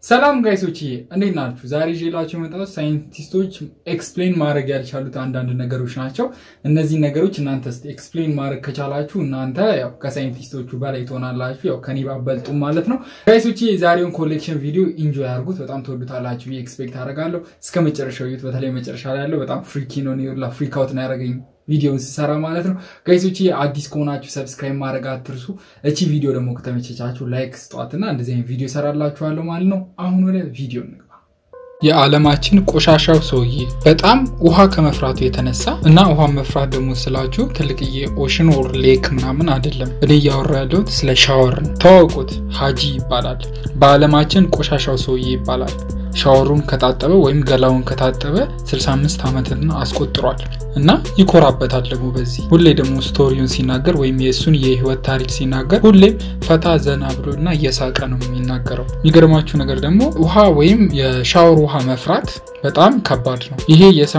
ሰላም ጋይሶች እንዴት ናችሁ? ዛሬ ይዤላችሁ የመጣሁት ሳይንቲስቶች ኤክስፕሌን ማድረግ ያልቻሉት አንዳንድ ነገሮች ናቸው። እነዚህ ነገሮች እናንተ ስ ኤክስፕሌን ማድረግ ከቻላችሁ እናንተ ያው ከሳይንቲስቶቹ በላይ ትሆናላችሁ። ያው ከኔ ባበልጡም ማለት ነው። ጋይሶች የዛሬውን ኮሌክሽን ቪዲዮ ኢንጆይ አድርጉት። በጣም ትወዱታላችሁ ብዬ ኤክስፔክት አደርጋለሁ። እስከ መጨረሻው እዩት። በተለይ መጨረሻ ላይ ያለው በጣም ፍሪኪ ነው። ላ ፍሪክ አውት ነው ያደረገኝ ቪዲዮን ስሰራ ማለት ነው። ጋይሶች አዲስ ከሆናችሁ ሰብስክራይብ ማድረግ አትርሱ። እቺ ቪዲዮ ደግሞ ከተመቸቻችሁ ላይክ ስጧትና እንደዚህ አይነት ቪዲዮ ሰራላችኋለሁ ማለት ነው። አሁን ወደ ቪዲዮ እንግባ። የዓለማችን ቆሻሻው ሰውዬ በጣም ውሃ ከመፍራቱ የተነሳ እና ውሃ መፍራት ደግሞ ስላችሁ ትልቅዬ ኦሽን ኦር ሌክ ምናምን አይደለም። እኔ እያወራ ያለሁት ስለ ሻወር ነው። ተዋውቁት፣ ሀጂ ይባላል። በዓለማችን ቆሻሻው ሰውዬ ይባላል። ሻወሩን ከታጠበ ወይም ገላውን ከታጠበ 65 ዓመትን አስቆጥሯል እና ይኮራበታል። ደግሞ በዚህ ሁሌ ደግሞ ስቶሪውን ሲናገር ወይም የእሱን የህይወት ታሪክ ሲናገር ሁሌም ፈታ ዘና ብሎ እና እየሳቀ ነው የሚናገረው። የሚገርማችሁ ነገር ደግሞ ውሃ ወይም የሻወር ውሃ መፍራት በጣም ከባድ ነው። ይሄ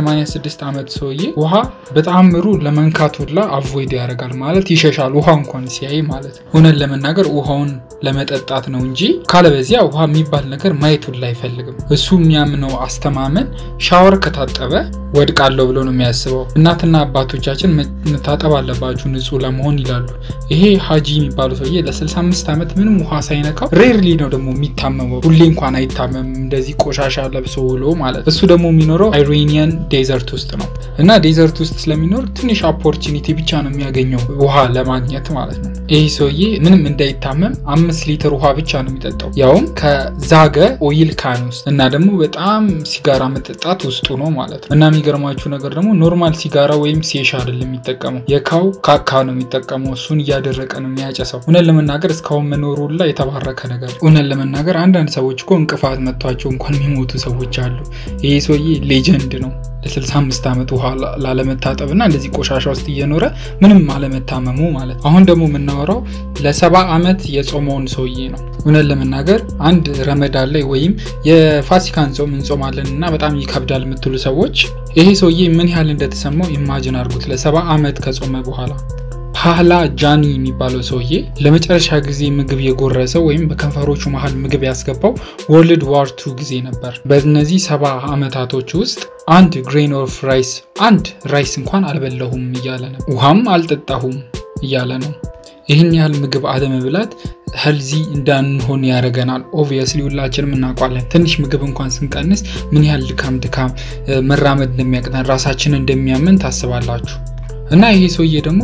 የ86 ዓመት ሰውዬ ውሃ በተአምሩ ለመንካት ሁላ አቮይድ ያደርጋል ማለት ይሸሻል፣ ውሃ እንኳን ሲያይ ማለት ነው። እውነት ለመናገር ውሃውን ለመጠጣት ነው እንጂ ካለበዚያ ውሃ የሚባል ነገር ማየት ሁላ አይፈልግም። እሱ የሚያምነው አስተማመን ሻወር ከታጠበ ወድቃለሁ ብሎ ነው የሚያስበው። እናትና አባቶቻችን መታጠብ አለባችሁ ንጹህ ለመሆን ይላሉ። ይሄ ሀጂ የሚባሉ ሰውዬ ለ65 ዓመት ምንም ውሃ ሳይነካው ሬርሊ ነው ደግሞ የሚታመመው። ሁሌ እንኳን አይታመምም እንደዚህ ቆሻሻ ለብሶ ውሎ ማለት። እሱ ደግሞ የሚኖረው አይሬኒያን ዴዘርት ውስጥ ነው እና ዴዘርት ውስጥ ስለሚኖር ትንሽ ኦፖርቹኒቲ ብቻ ነው የሚያገኘው ውሃ ለማግኘት ማለት ነው። ይህ ሰውዬ ምንም እንዳይታመም አምስት ሊትር ውሃ ብቻ ነው የሚጠጣው ያውም ከዛገ ኦይል ካን ውስጥ እና ደግሞ በጣም ሲጋራ መጠጣት ውስጡ ነው ማለት ነው እና የሚገርማችሁ ነገር ደግሞ ኖርማል ሲጋራ ወይም ሴሻ አይደለም የሚጠቀመው የካው ካካ ነው የሚጠቀመው። እሱን እያደረቀ ነው የሚያጨሰው። እውነት ለመናገር እስካሁን መኖሩ ላ የተባረከ ነገር። እውነት ለመናገር አንዳንድ ሰዎች እኮ እንቅፋት መጥቷቸው እንኳን የሚሞቱ ሰዎች አሉ። ይህ ሰውዬ ሌጀንድ ነው። ለ65 ዓመት ውሃ ላለመታጠብ እና እንደዚህ ቆሻሻ ውስጥ እየኖረ ምንም አለመታመሙ ማለት ነው። አሁን ደግሞ የምናወራው ለሰባ ዓመት የጾመውን ሰውዬ ነው። እውነት ለመናገር አንድ ረመዳን ላይ ወይም የፋሲካን ጾም እንጾማለን እና በጣም ይከብዳል የምትሉ ሰዎች ይሄ ሰውዬ ምን ያህል እንደተሰማው ኢማጅን አድርጉት። ለሰባ ዓመት ከጾመ በኋላ ፓህላ ጃኒ የሚባለው ሰውዬ ለመጨረሻ ጊዜ ምግብ የጎረሰው ወይም በከንፈሮቹ መሀል ምግብ ያስገባው ወርልድ ዋር ቱ ጊዜ ነበር። በእነዚህ ሰባ ዓመታቶች ውስጥ አንድ ግሬን ኦፍ ራይስ አንድ ራይስ እንኳን አልበላሁም እያለ ነው። ውሃም አልጠጣሁም እያለ ነው። ይህን ያህል ምግብ አለመብላት ሄልዚ እንዳንሆን ያደርገናል። ኦብቪየስሊ ሁላችንም እናውቋለን። ትንሽ ምግብ እንኳን ስንቀንስ ምን ያህል ድካም ድካም መራመድ እንደሚያቅተን ራሳችንን እንደሚያምን ታስባላችሁ። እና ይሄ ሰውዬ ደግሞ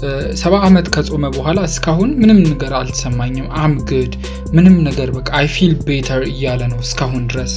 ሰባ ዓመት ከጾመ በኋላ እስካሁን ምንም ነገር አልተሰማኝም፣ አም ግድ ምንም ነገር በቃ አይ ፊል ቤተር እያለ ነው እስካሁን ድረስ።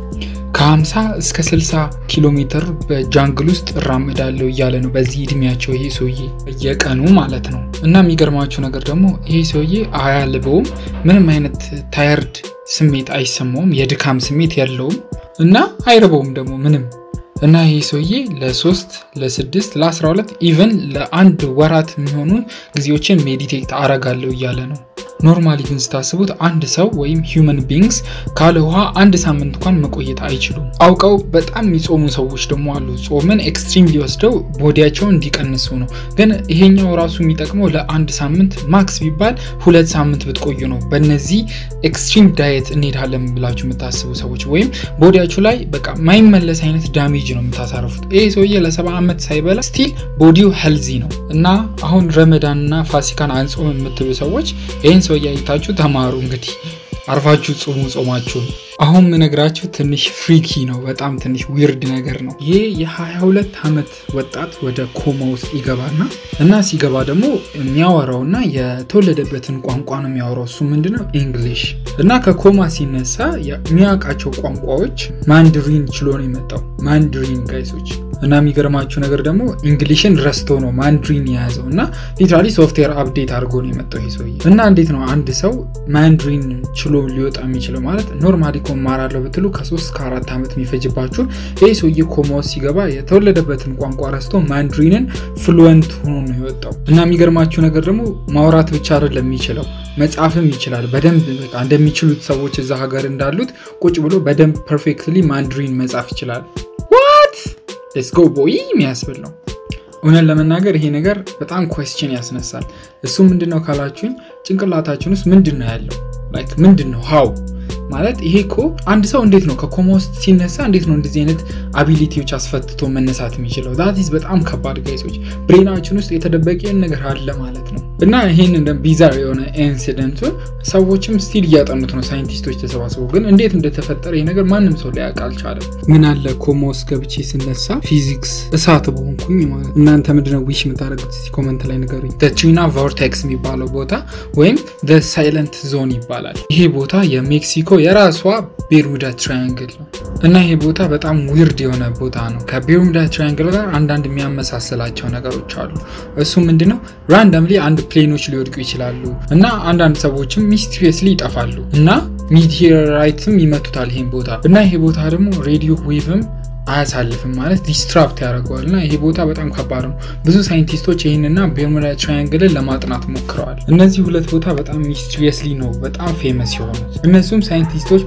ከ50 እስከ 60 ኪሎ ሜትር በጃንግል ውስጥ እራመዳለሁ እያለ ነው በዚህ እድሜያቸው ይሄ ሰውዬ በየቀኑ ማለት ነው። እና የሚገርማችሁ ነገር ደግሞ ይሄ ሰውዬ አያልበውም፣ ምንም አይነት ታየርድ ስሜት አይሰማውም፣ የድካም ስሜት የለውም እና አይርበውም ደግሞ ምንም እና ይህ ሰውዬ ለሶስት ለስድስት ለአስራ ሁለት ኢቨን ለአንድ ወራት የሚሆኑ ጊዜዎችን ሜዲቴት አረጋለሁ እያለ ነው። ኖርማሊ ግን ስታስቡት አንድ ሰው ወይም ሂውመን ቢንግስ ካለ ውሃ አንድ ሳምንት እንኳን መቆየት አይችሉም። አውቀው በጣም የሚጾሙ ሰዎች ደግሞ አሉ። ጾምን ኤክስትሪም ሊወስደው ቦዲያቸውን እንዲቀንሱ ነው። ግን ይሄኛው ራሱ የሚጠቅመው ለአንድ ሳምንት ማክስ ቢባል ሁለት ሳምንት ብትቆዩ ነው። በእነዚህ ኤክስትሪም ዳየት እንሄዳለን ብላችሁ የምታስቡ ሰዎች ወይም ቦዲያችሁ ላይ በቃ ማይመለስ አይነት ዳሜጅ ነው የምታሳርፉት። ይሄ ሰውዬ ለሰባ ዓመት ሳይበላ ስቲል ቦዲው ሄልዚ ነው እና አሁን ረመዳንና ፋሲካን አንጾም የምትሉ ሰዎች ይህን ሰው እያይታችሁ ተማሩ። እንግዲህ አርፋችሁ ጾሙ ጾማችሁን። አሁን ምነግራችሁ ትንሽ ፍሪኪ ነው፣ በጣም ትንሽ ዊርድ ነገር ነው። ይህ የ22 ዓመት ወጣት ወደ ኮማ ውስጥ ይገባና እና ሲገባ ደግሞ የሚያወራውና የተወለደበትን ቋንቋ ነው የሚያወራው። እሱ ምንድነው ኢንግሊሽ እና ከኮማ ሲነሳ የሚያውቃቸው ቋንቋዎች ማንድሪን ችሎ ነው የመጣው። ማንድሪን ጋይሶች እና የሚገርማችሁ ነገር ደግሞ እንግሊሽን ረስቶ ነው ማንድሪን የያዘው እና ሊትራሊ ሶፍትዌር አፕዴት አድርጎ ነው የመጣው ይህ ሰውዬ። እና እንዴት ነው አንድ ሰው ማንድሪን ችሎ ሊወጣ የሚችለው? ማለት ኖርማሊ እኮ እማራለሁ ብትሉ ከሶስት ከአራት ዓመት የሚፈጅባችሁ ይህ ሰውዬ ኮማ ውስጥ ሲገባ የተወለደበትን ቋንቋ ረስቶ ማንድሪንን ፍሉወንት ሆኖ ነው የወጣው። እና የሚገርማችሁ ነገር ደግሞ ማውራት ብቻ አይደለም የሚችለው መጻፍም ይችላል በደንብ በቃ እንደሚችሉት ሰዎች እዛ ሀገር እንዳሉት ቁጭ ብሎ በደንብ ፐርፌክትሊ ማንድሪን መጻፍ ይችላል። ዋት ሌትስ ጎ ቦይ የሚያስብል ነው። እውነት ለመናገር ይሄ ነገር በጣም ኮስችን ያስነሳል። እሱ ምንድን ነው ካላችሁኝ ጭንቅላታችን ውስጥ ምንድን ነው ያለው? ላይክ ምንድን ነው ሀው ማለት ይሄ እኮ አንድ ሰው እንዴት ነው ከኮማ ውስጥ ሲነሳ እንዴት ነው እንደዚህ አይነት አቢሊቲዎች አስፈትቶ መነሳት የሚችለው? ዛቲስ በጣም ከባድ ጋይሶች። ብሬናችን ውስጥ የተደበቀ ነገር አለ ማለት ነው። እና ይህን እንደ ቢዛር የሆነ ኢንሲደንቱን ሰዎችም ስቲል እያጠኑት ነው ሳይንቲስቶች ተሰባስበው። ግን እንዴት እንደተፈጠረ ይህ ነገር ማንም ሰው ሊያውቅ አልቻለም። ምን አለ ኮማ ውስጥ ገብቼ ስነሳ ፊዚክስ እሳት በሆንኩኝ ማለት እናንተ ምንድነው ዊሽ የምታደርጉት? እስቲ ኮመንት ላይ ንገሩኝ። ትሪና ቮርቴክስ የሚባለው ቦታ ወይም ሳይለንት ዞን ይባላል። ይሄ ቦታ የሜክሲኮ የራሷ ቤርሙዳ ትራያንግል ነው እና ይሄ ቦታ በጣም ዊርድ የሆነ ቦታ ነው። ከቤርሙዳ ትራያንግል ጋር አንዳንድ የሚያመሳስላቸው ነገሮች አሉ። እሱ ምንድነው ራንደምሊ አንድ ፕሌኖች ሊወድቁ ይችላሉ እና አንዳንድ ሰዎችም ሚስቲሪየስሊ ይጠፋሉ እና ሚቴራይትም ይመቱታል ይሄን ቦታ እና ይሄ ቦታ ደግሞ ሬዲዮ ዌቭም አያሳልፍም ማለት ዲስትራፕት ያደርገዋል እና ይሄ ቦታ በጣም ከባድ ነው። ብዙ ሳይንቲስቶች ይህንና ቤርሙዳ ትራያንግልን ለማጥናት ሞክረዋል። እነዚህ ሁለት ቦታ በጣም ሚስትሪየስሊ ነው በጣም ፌመስ የሆኑት። እነሱም ሳይንቲስቶች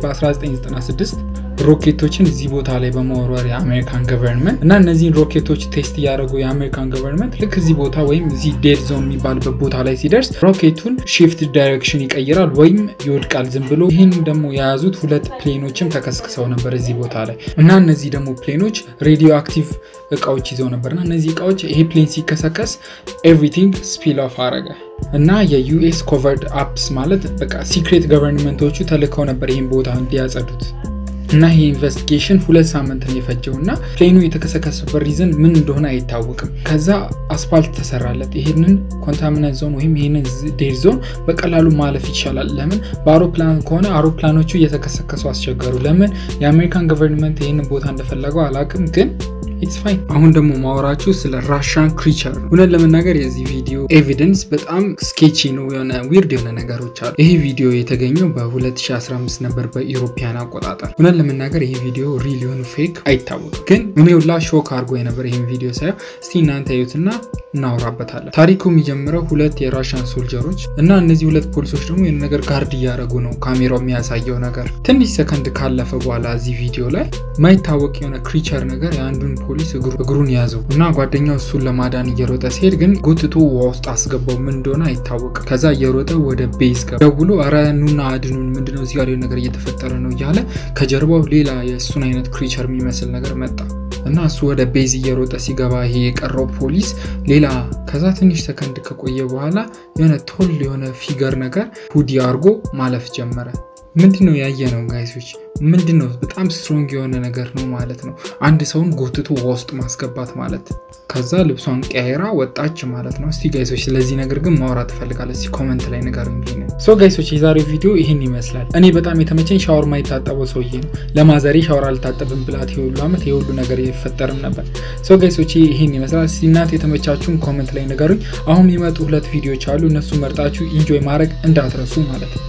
በ1996 ሮኬቶችን እዚህ ቦታ ላይ በመወርወር የአሜሪካን ገቨርንመንት እና እነዚህን ሮኬቶች ቴስት እያደረጉ የአሜሪካን ገቨርንመንት ልክ እዚህ ቦታ ወይም እዚህ ዴድ ዞን የሚባልበት ቦታ ላይ ሲደርስ ሮኬቱን ሺፍት ዳይሬክሽን ይቀይራል ወይም ይወድቃል ዝም ብሎ። ይህን ደግሞ የያዙት ሁለት ፕሌኖችም ተከስክሰው ነበር እዚህ ቦታ ላይ እና እነዚህ ደግሞ ፕሌኖች ሬዲዮ አክቲቭ እቃዎች ይዘው ነበር እና እነዚህ እቃዎች ይሄ ፕሌን ሲከሰከስ ኤቭሪቲንግ ስፒል ኦፍ አረገ እና የዩኤስ ኮቨርድ አፕስ ማለት በቃ ሲክሬት ገቨርንመንቶቹ ተልከው ነበር ይህን ቦታ እንዲያጸዱት እና ይህ ኢንቨስቲጌሽን ሁለት ሳምንት ነው የፈጀው እና ፕሌኑ የተከሰከሰበት ሪዝን ምን እንደሆነ አይታወቅም። ከዛ አስፋልት ተሰራለት። ይህንን ኮንታሚናት ዞን ወይም ይህንን ዴድ ዞን በቀላሉ ማለፍ ይቻላል። ለምን በአውሮፕላን ከሆነ አውሮፕላኖቹ እየተከሰከሱ አስቸገሩ። ለምን የአሜሪካን ገቨርንመንት ይህንን ቦታ እንደፈለገው አላውቅም ግን ኢትስ ፋይን። አሁን ደግሞ ማወራችሁ ስለ ራሻን ክሪቸር ነው። እውነት ለመናገር የዚህ ቪዲዮ ኤቪደንስ በጣም ስኬቺ ነው፣ የሆነ ዊርድ የሆነ ነገሮች አሉ። ይህ ቪዲዮ የተገኘው በ2015 ነበር በኢሮፒያን አቆጣጠር። እውነት ለመናገር ይህ ቪዲዮ ሪል የሆኑ ፌክ አይታወቅም፣ ግን እኔ ሁላ ሾክ አድርጎ የነበር ይህን ቪዲዮ ሳየው። እስቲ እናንተ እዩትና እናወራበታለን። ታሪኩ የሚጀምረው ሁለት የራሻን ሶልጀሮች እና እነዚህ ሁለት ፖሊሶች ደግሞ የሆነ ነገር ጋርድ እያደረጉ ነው። ካሜራው የሚያሳየው ነገር ትንሽ ሰከንድ ካለፈ በኋላ እዚህ ቪዲዮ ላይ ማይታወቅ የሆነ ክሪቸር ነገር የአንዱን ፖሊስ እግሩን ያዘው እና ጓደኛው እሱን ለማዳን እየሮጠ ሲሄድ ግን ጎትቶ ውሃ ውስጥ አስገባው። ምን እንደሆነ አይታወቅም። ከዛ እየሮጠ ወደ ቤዝ ገባ። ደውሎ ኧረ ኑና አድኑን፣ ምንድነው እዚህ ጋር ነገር እየተፈጠረ ነው እያለ ከጀርባው ሌላ የእሱን አይነት ክሪቸር የሚመስል ነገር መጣ እና እሱ ወደ ቤዝ እየሮጠ ሲገባ ይሄ የቀረው ፖሊስ ሌላ ከዛ ትንሽ ሰከንድ ከቆየ በኋላ የሆነ ቶል የሆነ ፊገር ነገር ሁዲ አድርጎ ማለፍ ጀመረ። ምንድን ነው ያየ ነው ጋይሶች? ምንድን ነው በጣም ስትሮንግ የሆነ ነገር ነው ማለት ነው። አንድ ሰውን ጎትቶ ውሃ ውስጥ ማስገባት ማለት ከዛ ልብሷን ቀያይራ ወጣች ማለት ነው። እስቲ ጋይሶች ስለዚህ ነገር ግን ማውራት ትፈልጋለ? እስቲ ኮመንት ላይ ንገሩኝ። ሶ ጋይሶች የዛሬው ቪዲዮ ይህን ይመስላል። እኔ በጣም የተመቸኝ ሻወር ማይታጠበው ሰውዬ ነው። ለማዘሬ ሻወር አልታጠብም ብላት የሁሉ ዓመት የሁሉ ነገር ይፈጠርም ነበር። ሶ ጋይሶች ይህን ይመስላል። እስቲ እናንተ የተመቻችሁን ኮመንት ላይ ንገሩኝ። አሁን የሚመጡ ሁለት ቪዲዮዎች አሉ። እነሱ መርጣችሁ ኢንጆይ ማድረግ እንዳትረሱ ማለት ነው።